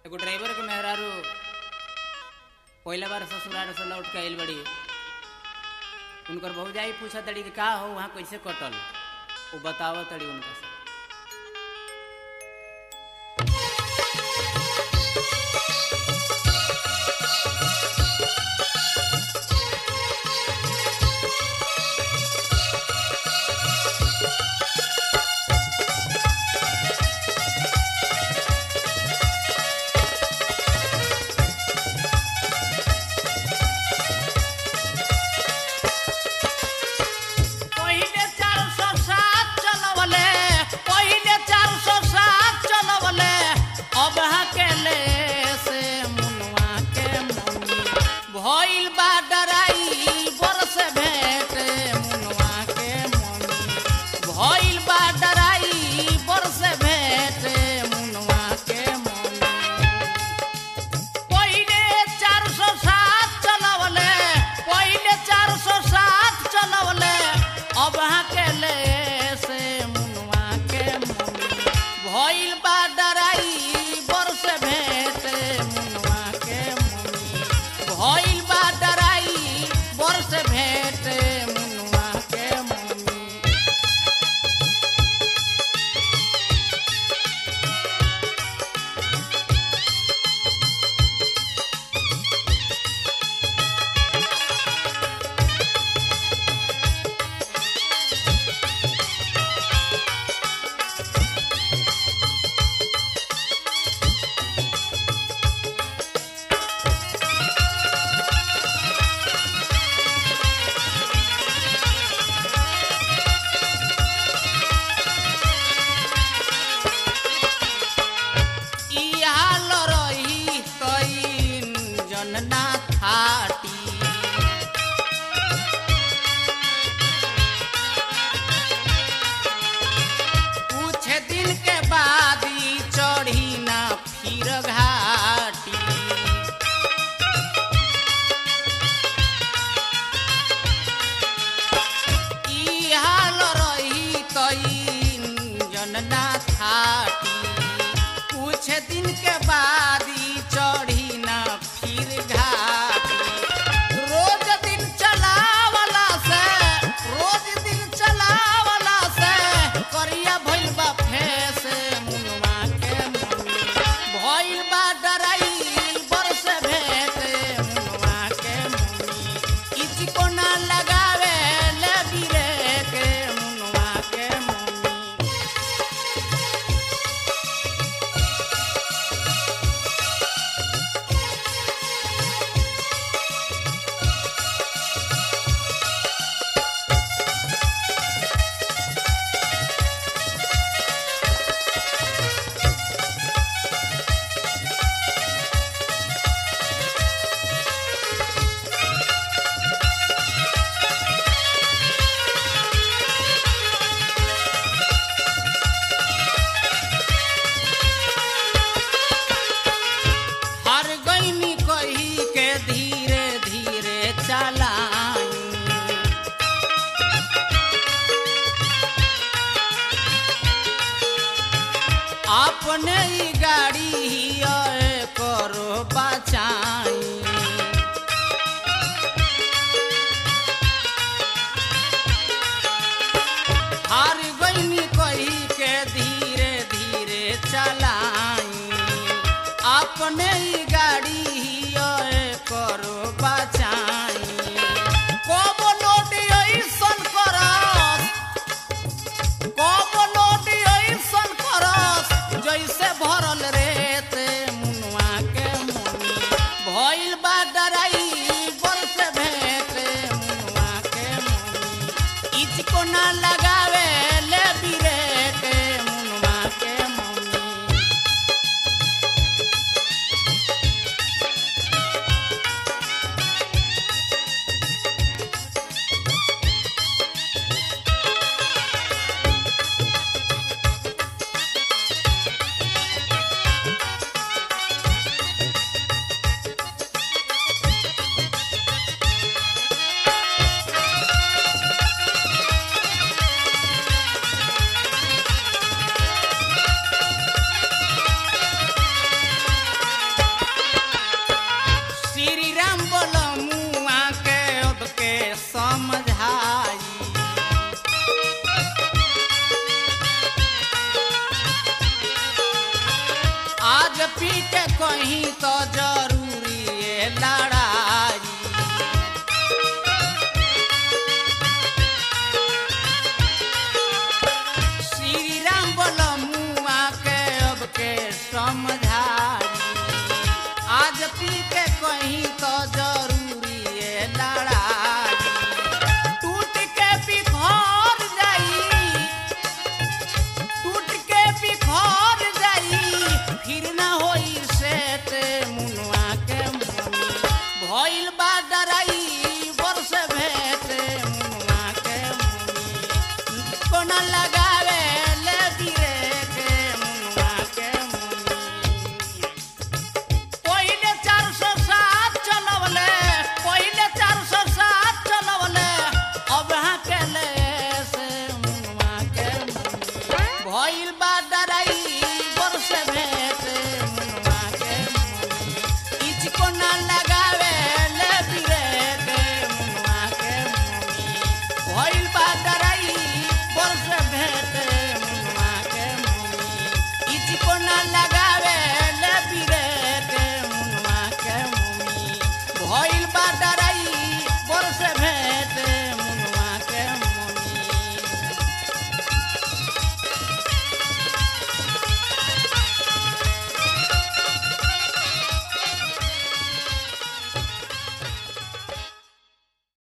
एगो ड्राइवर के मेहरारू पहला बार ससुराल से लौट के आइल बड़ी उनकर भौजाई पूछा तड़ी कि का हो वहाँ कैसे कटल वो बताव तड़ी उनका से पहिले चार सौ सात चलवले पहिले चार सौ सात चलवले अब हकेले से मुनवा के मुनी भइल बा डराई बरस भेटे मुनवा के मुनी भइल बा डराई बरस भेटे मुनवा के मुनी पहिले चार सौ सात चलवले पहिले चार सौ सात चलवले अब हकेले से मुनवा के मुनी भइल बा डराई बरस भेटे मुनवा के मुनी भइल बा डराई बरस भेटे मुनवा के मुनी ई हाल रही तईन जनना थाटी कुछ दिन के बाद ई चढ़ी ना फिर घाटी ई हाल रही तईन जनना थाटी कुछ दिन के बाद ई चढ़ी ना फिर घाटी रोज दिन चलावला से रोज दिन चलावला से करिया भइल बा फेस मुनवा के मुनी भइल बा डराई बरस भेटे मुनवा के मुनी इच को ना लगावे ले बिरे के मुनवा के मुनी हर गईनी कही के धीरे धीरे चलाई अपने ही गाड़ी ही करो बचाई हार गईनी कही के धीरे धीरे चलाई अपने ही गाड़ी ही करो बचाई कब लोड ऐसन करस कब लोड ऐसन करस जैसे भरल रेते मुनवा के मुनी भइल बा डराई बरस भेटे मुनवा के मुनी इच को ना लगावे ले बिरेटे मुनवा के मुनी के कहीं तो जरूरी है लड़ाई श्री राम बोलो मुआ के अब के समझाई आज पी के कहीं तो जरूरी है लड़ाई टूट के बिखर जाई टूट के बिखर जाई फिर ना होई सेट मुनवा के मुनी भइल बा डराई बरस भेट मुनवा के मुनी कोना लगावे ले दिरे के मुनवा के मुनी पहिले चार सौ सात चलवले पहिले चार सौ सात चलवले अब हाँ के ले से मुनवा के मुनी भइल बा डराई